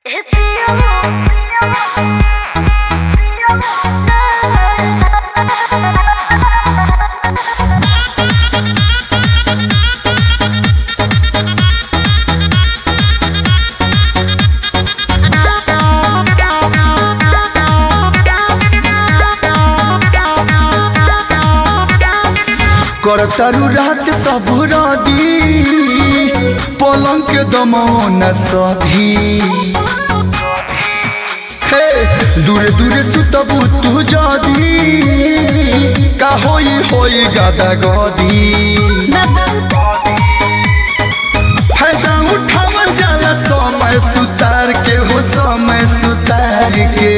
करतारू रात सब रदी पलंग के दमौन सधी हे दूरे दूरे सुतबू तू जदी का होई होई गादा गदी फायदा उठावल जाला समय सुतार के हो समय सुतार के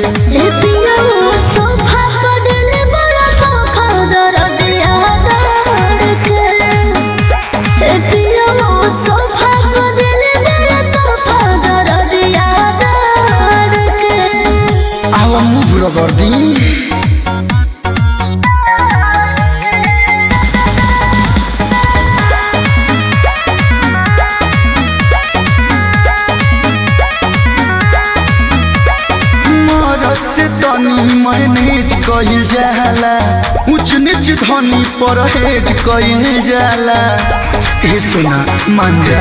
आवा मुभ रगर्दी मरद से तनी मैनेज कइल जाला ऊंच नीच धनी परहेज कइल जाला ए सुना मान जा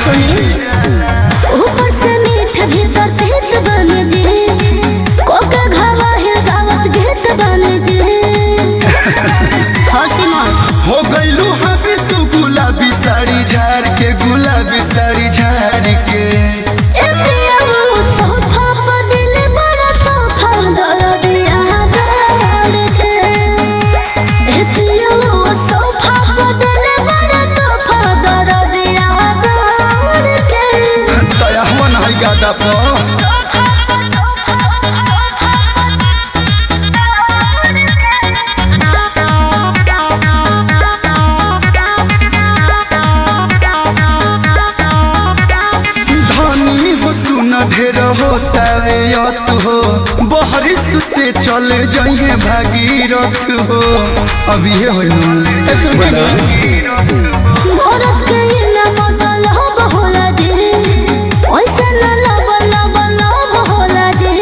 ऊपर से मीठ भीतर तीत बन जी कोका घावा है दावत घेत बन जी हौसी मन हो गइलू हबी तू गुलाबी साड़ी झाड़ के गुलाबी साड़ी झाड़ के ए पिया वो सोफा पर दिल बड़ा तोफा दर दिया गाड़ के ए पिया वो सोफा पर दिल बड़ा तोफा दर दिया गाड़ के दया मन है गादा पर धनी हो सुन ढेर होता वे यत हो बहरिस से चल जाइए भागीरथ हो अभी ये हो तो सुन ले औरत के ये ना मतलब होला जी ओइसे ना लब लब लब होला जी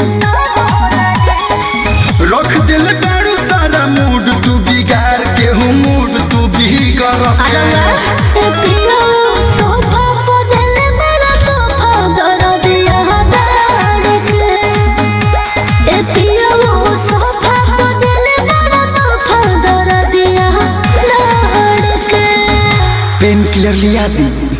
रख दिल दारू सारा मूड तू बिगाड़ के हूँ मूड तू बिगड़ आलंगा ए पिया सोफा पर दिल बड़ा तोफा दर दिया दाड़ के ए पिया सोफा पर दिल बड़ा तोफा दर दिया दाड़ के पेन क्लियर लिया दी